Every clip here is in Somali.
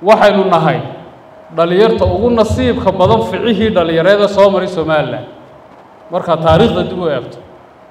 waxaynu nahay dhallinyarta ugu nasiibka badan ficihii dhallinyareeda soo maray somalilan markaad taariikhda dib u eegto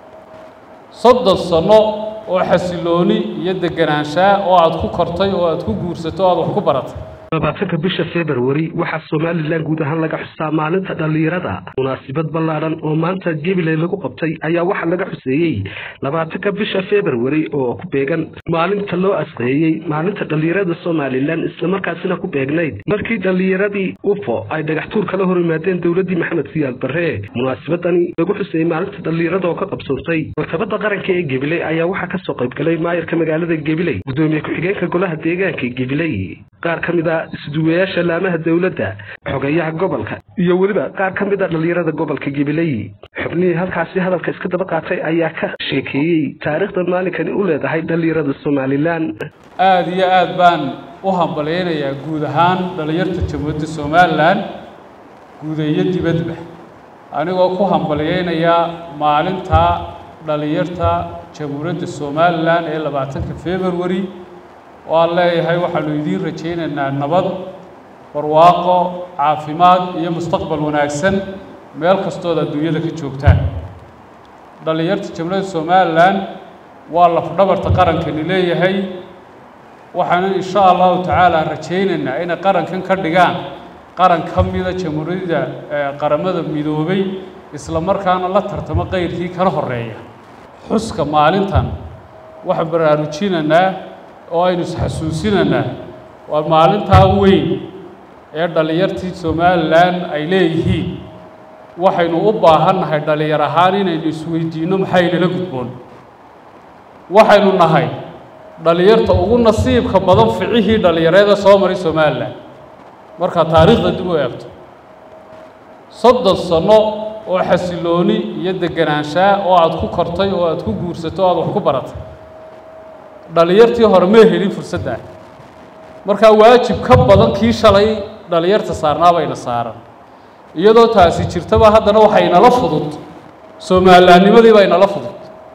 soddon sanno oo xasilooni iyo deganaanshaa oo aad ku kortay oo aad ku guursato o aad wax ku baratay labaatanka bisha februari waxaa somalilan guud ahaan laga xusaa maalinta dhallinyarada munaasibad ballaadhan oo maanta gabiley lagu qabtay ayaa waxaa laga xuseeyey labaatanka bisha februari oo ku beegan maalinta loo asqeeyey maalinta dhallinyarada somalilan islamarkaasina ku beegnayd markii dhallinyaradii ufo ay dhagaxtuur kala hor yimaadeen dowladdii maxamed siyaal barre munaasibadani lagu xuseeyey maalinta dhallinyarada oo ka qabsoontay maktabadda qaranka ee gabiley ayaa waxaa kasoo qaybgalay maayarka magaalada gabiley gudoomiye ku-xigeenka golaha deegaanka gabiley qaar ka mid a isduwayaasha laamaha dowladda xogeyaha gobolka iyo weliba qaar ka mid a dhallinyarada gobolka gabiley xubnihii halkaasi hadalka iska daba qaatay ayaa ka sheekeeyey taariikhda maalinkani u leedahay dhallinyarada somalilan aada iyo aad baan u hambalyaynayaa guud ahaan dhallinyarta jamhuuriyadda somalilan guud iyo dibadba anigoo ku hambalyaynayaa maalinta dhallinyarta jamhuuriyadda somalilan ee labaatanka februari oo aan leeyahay waxaanu idiin rajaynaynaa nabad barwaaqo caafimaad iyo mustaqbal wanaagsan meel kastood adduunyada ka joogtaan dhallinyarta jamhuuriyadda somalilan waa lafdhabarta qarankani leeyahay waxaanu insha allahu tacaala rajaynaynaa inay qarankan ka dhigaan qaran ka mida jamhuuriyadda qaramada midoobay isla markaana la tartamo qayrkii kala horeeya xuska maalintan waxaan baraarujinaynaa oo aynu isxasuusinaynaa waa maalintaa weyn ee dhallinyartii somalilan ay leeyihiin waxaynu u baahannahay dhallinyar ahaan inaynu isweydiinno maxaynala gudboon waxaynu nahay dhallinyarta ugu nasiibka badan ficihii dhallinyareeda soo maray somalilan markaad taariikhda dib u eegto soddon sanno oo xasilooni iyo deganaanshaa oo aad ku kortay oo aad ku guursato o aad wax ku baratay dhallinyartii hore ma helin fursaddaa markaa waajib ka badan kii shalay dhallinyarta saarnaabayna saaran iyadoo taasi jirtaba haddana waxaa inala fudud soomalilaannimadii baa inala fudud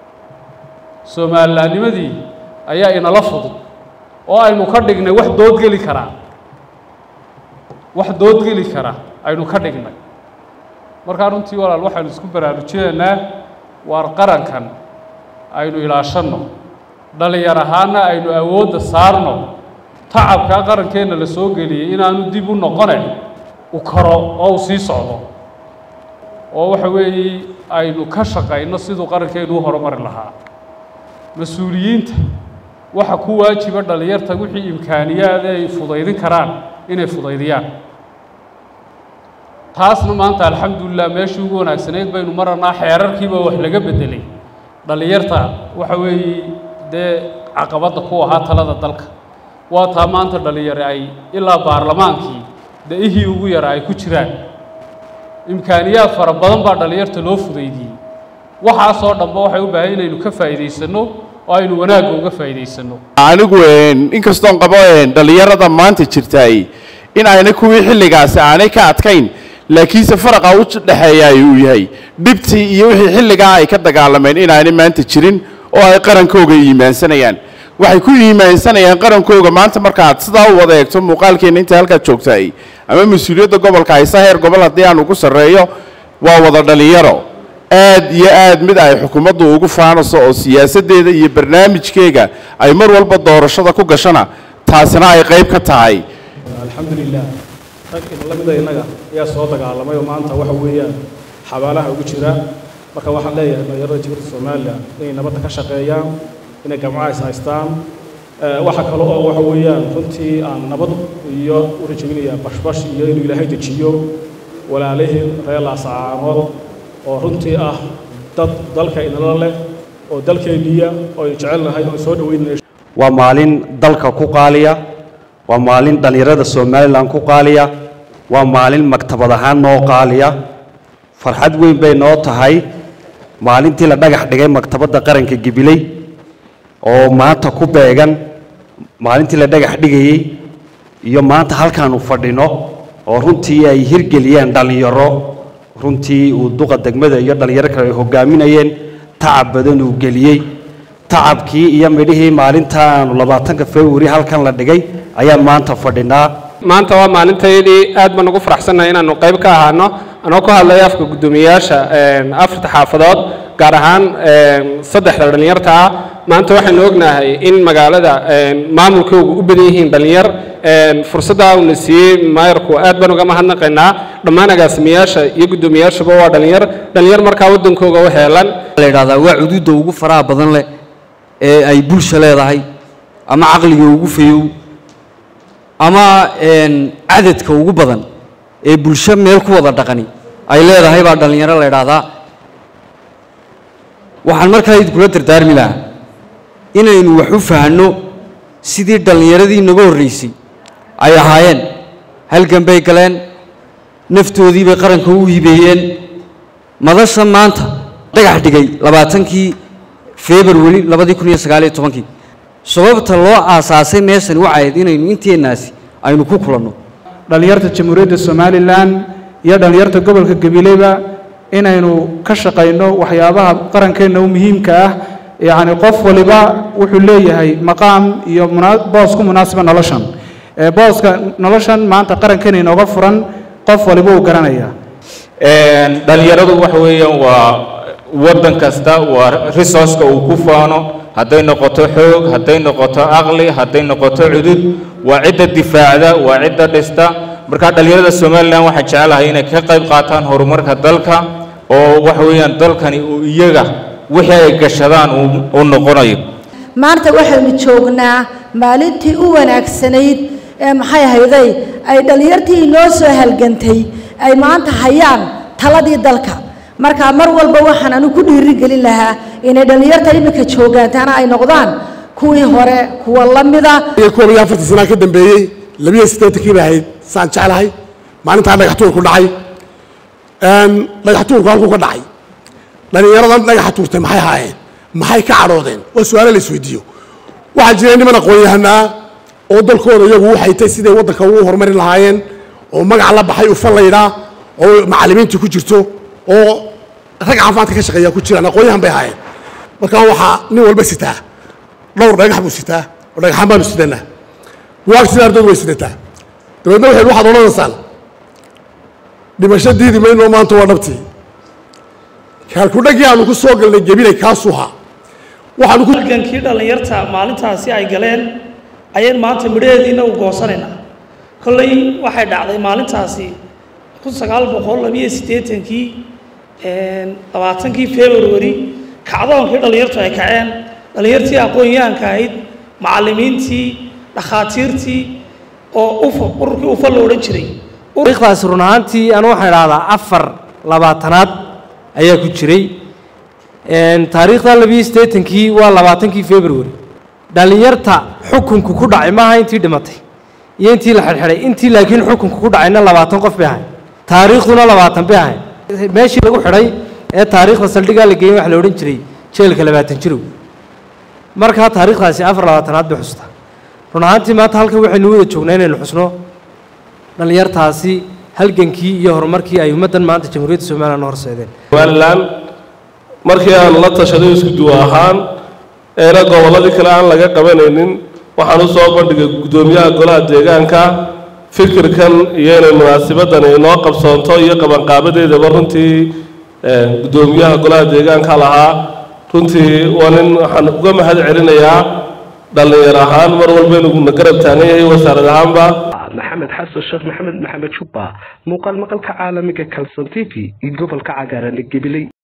soomalilaannimadii ayaa inala fudud oo aynu ka dhignay wax doodgeli karaa wax doodgeli kara aynu ka dhignay markaa runtii walaal waxaynu isku baraarujinaynaa waar qarankan aynu ilaashanno dhallinyar ahaana aynu awoodda saarno tacabkaa qarankeenna la soo geliyey inaanu dib u noqone u karo oo u sii socdo oo waxa weeye aynu ka shaqayno siduu qarankeenu u horumari lahaa mas-uuliyiinta waxa ku waajiba dhallinyarta wixii imkaaniyaada ay fudaydin karaan inay fudaydiyaan taasna maanta alxamdulilah meeshii ugu wanaagsanayd baynu maranaa xeerarkiiba wax laga beddelay dhallinyarta waxa weeye dee caqabadda ku ahaa talada dalka waa taa maanta dhallinyare ay ilaa baarlamaankii da-ihii ugu yara ay ku jiraan imkaaniyaad fara badan baa dhallinyarta loo fudaydiyey waxaasoo dhanba waxay u baahan inaynu ka faa'iidaysanno oo aynu wanaagga uga faa'iidaysanno anigu inkastoon qabo dhallinyarada maanta jirtaay in ayna kuwii xilligaasi aanay ka adkayn laakiinse faraqa u dhexeeyaay uu yahay dhibtii iyo wixii xilligaa ay ka dagaalameen inaanay maanta jirin oo ay qarankooga iimaansanayaan waxay ku iimaansanayaan qarankooga maanta markaad sidaa u wada eegto muuqaalkeenna inta halkaad joogtaay ama mas-uuliyadda gobolka haysa heer gobol haddii aan ugu sarreeyo waa wada dhallinyaro aad iyo aad mid ay xukuumaddu ugu faanayso oo siyaasaddeeda iyo barnaamijkeega ay mar walba doorashada ku gashana taasina ay qayb ka tahay alxamdulilah rag idinla mida innaga ayaa soo dagaalamay oo maanta waxa weeyaan xabaalaha ugu jira marka waxaan leeyahay dhalinyarada jiburta somalilan inay nabadda ka shaqeeyaan inay gamcaha is haystaan waxa kale oo waxa weeyaan runtii aan nabad iyo u rajaynayaa bashbash iyo inuu ilaahay dejiyo walaalihii reer laasacaanood oo runtii ah dad dalka inala leh oo dalkeenniya oo aynu jecelnahay oo soo dhaweynaya waa maalin dalka ku qaaliya waa maalin dhallinyarada somalilan ku qaaliya waa maalin maktabad ahaan noo qaaliya farxad weyn bay noo tahay maalintii la dhagax dhigay maktabadda qaranka gibiley oo maanta ku beegan maalintii la dhagax dhigayey iyo maanta halkaanu fadhino oo runtii ay hirgeliyeen dhallinyaro runtii uu duqa degmada iyo dhallinyaro kale ay hogaaminayeen tacab badan uu geliyey tacabkii iyo midhihii maalinta aanu labaatanka februari halkan la dhigay ayaan maanta fadhinaa maanta waa maalintayadii aad baan ugu faraxsannahay inaanu qayb ka ahaano anoo ku hadlaya afka guddoomiyayaasha afarta xaafadood gaar ahaan saddexda dhallinyarta ah maanta waxaynu ognahay in magaalada maamulkoogu u badan yihiin dhallinyar fursadda uuna siiyey maayarku aad baan uga mahadnaqaynaa dhammaan agaasimayaasha iyo guddoomiyayaashuba waa dhallinyar dhallinyar markaa waddankooga u heelan la yidhahdaa waa cuduudda ugu faraha badan leh ee ay bulsha leedahay ama caqliga ugu fayow ama cadadka ugu badan ee bulsho meel ku wada dhaqani ay leedahay baa dhallinyaro la yidhaahdaa waxaan markaa idinkula dardaarmi lahaa inaynu wax u fahanno sidii dhallinyaradii inaga horraysay ay ahaayeen halgan bay galeen naftoodii bay qaranka u hibeeyeen madasha maanta dhagax dhigay labaatankii februari labadii kun iyo sagaaliyo tobankii sababta loo aasaasay meeshani waxay ahayd inaynu inteennaasi aynu ku kulanno dhallinyarta jamhuuriyadda somalilan iyo dhallinyarta gobolka gabileyba inaynu ka shaqayno waxyaabaha qarankeenna u muhiimka ah yacni qof waliba wuxuu leeyahay maqaam iyo boos ku munaasiba noloshan booska noloshan maanta qarankeena inooga furan qof waliba uu garanaya dhallinyaradu waxa weeyaan waa waddan kasta waa resourceka uu ku faano hadday noqoto xoog hadday noqoto aqli hadday noqoto cudud waa cidda difaacda waa cidda dhista marka dhallinyarada somalilan waxaan jecelahay inay ka qayb qaataan horumarka dalka oo waxa weeyaan dalkani uu iyaga wixii ay gashadaan uu noqonayo maanta waxaynu joognaa maalintii u wanaagsanayd ee maxay ahayday ay dhallinyartii inoo soo halgantay ay maanta hayaan taladii dalka marka mar walba waxaan anu ku dhiirigelin lahaa inay dhallinyarta iminka joogaantaana ay noqdaan kuwii hore kuwa la mida koob iyo afartan sanaa ka dambeeyey labiyo siddeetankii bay ahayd saan jeclahay maalintaa dhagaxtuur ku dhacay dhagaxtuurku halkuu ka dhacay dhallinyaradan dhagaxa tuurtay maxay haayeen maxay ka cadhoodeen waa su-aalo la isweydiiyo waxaa jiray niman aqoon-yahanaa oo dalkooda iyagu u haytay siday waddanka ugu horumarin lahaayeen oo magac la baxay ufan laydhaa oo macallimiintii ku jirto oo rag caafimaadka ka shaqeeya ku jiraan aqoon-yahan bay ahaayeen markaa waxaa nin walba sitaa dhowr dhagax buu sitaa oo dhagaxaan baanu sidanaa buwaagtina ardoodu way sidataa dabeedna waxay waxaad odhanaysaan dhimasho diidi mayno maanta waa dhabtii kaalkudhaggii aanu ku soo galnay gebinay kaasuu haa waxaanu ku halgankii dhallinyarta maalintaasi ay galeen ayaan maanta midhaheediina u goosanaynaa kolley waxay dhacday maalintaasi kun sagaal boqol labiyo siddeetankii labaatankii februari kacdoonkii dhallinyartu ay kaceen dhallinyartii aqoon-yahanka ahayd macallimiintii dhakhaatiirtii oo ufa ururkii ufa la odhan jiray taariikhdaasi run ahaantii anu waxaan idhahdaa afar labaatanaad ayaa ku jiray taariikhda labiyo siddeetankii waa labaatankii february dhallinyarta xukunku ku dhacay maaha intii dhimatay iyo intii la xidhxidhay intii laakiin xukunku ku dhacayna labaatan qof bay ahayd taariikhduna labaatan bay ahayd meeshii lagu xidhay ee taariikhda saldhigaa la geeyey waxa la odhan jiray jeelka labaatan jirow markaa taariikhdaasi afar labaatanaad bay xustaa run ahaantii maanta halkan waxaynu wada joognaa inaynu xusno dhallinyartaasi halgankii iyo horumarkii ay ummaddan maanta jamhuuriyadda somalilan horseedeen somalilan markii aan la tashaday isku duwa ahaan eena gobolladii kale aan laga qabanaynin waxaan u soo bandhigay guddoomiyaha golaha deegaanka fikirkan iyo inay munaasabadani inoo qabsoonto iyo qabanqaabadeedaba runtii guddoomiyaha golaha deegaanka lahaa runtii waa nin waxaan uga mahad celinayaa dhallinyar ahaan mar walba inuu na garab taagan yahay wasaarad ahaanba maxamed xasan sheekh maxamed maxamed jubba muuqaal maqalka caalamiga kalson t v iyo gobolka cagaaran ee gabiley